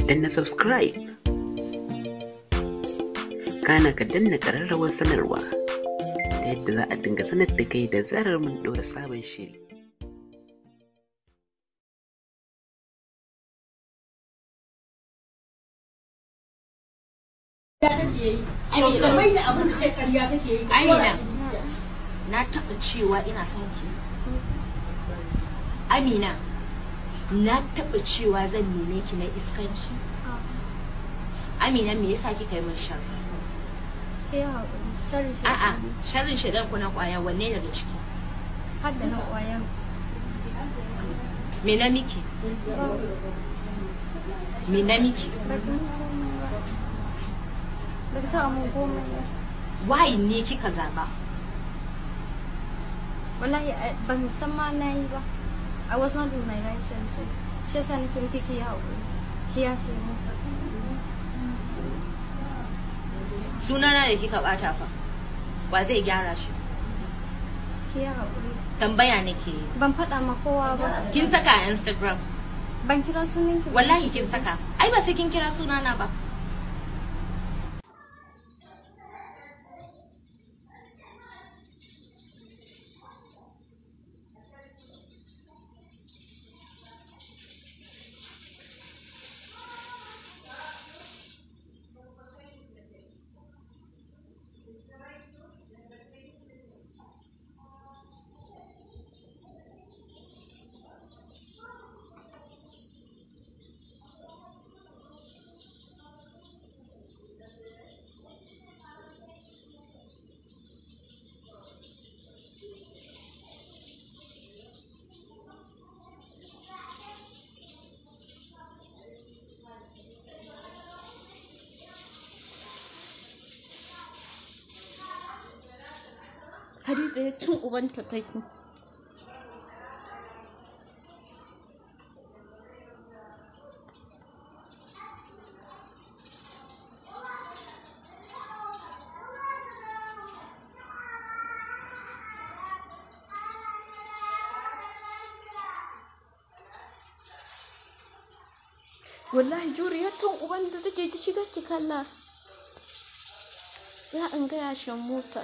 danna subscribe kana ka danna ƙararrawar sanarwa ta yadda za a dinga sanar da kai da zarar mun ɗora sabon shiri Amina, na taɓa cewa ina son ki. Amina, na taɓa cewa zan nune ki na iskanci. Amina, me yasa kika yi min sharri? A'a, sharrin shaidan ku na kwaya wanne daga ciki? Hadda na ƙwayan Me na miki? Me na miki? ba ta taɓa mun komai ba. Why ne kika zaba? Wallahi I- ban san ma na yi ba. I was not in my right senses. Shi yasa nace miki ki yi haƙuri. Ki yafe mu. Sunana da kika bata fa. Wa zai gyara shi? Ki yi haƙuri. Tambaya nake yi. Ban faɗa ma kowa ba. Kin saka a Instagram. Ban kira sunan ki ba. Wallahi kin saka. Ai ba sai kin kira sunana ba. Hadiza ya cin ubanta take. Wallahi juri ya cin ubanta take ki shiga ki kalla. Za in gaya shan Musa.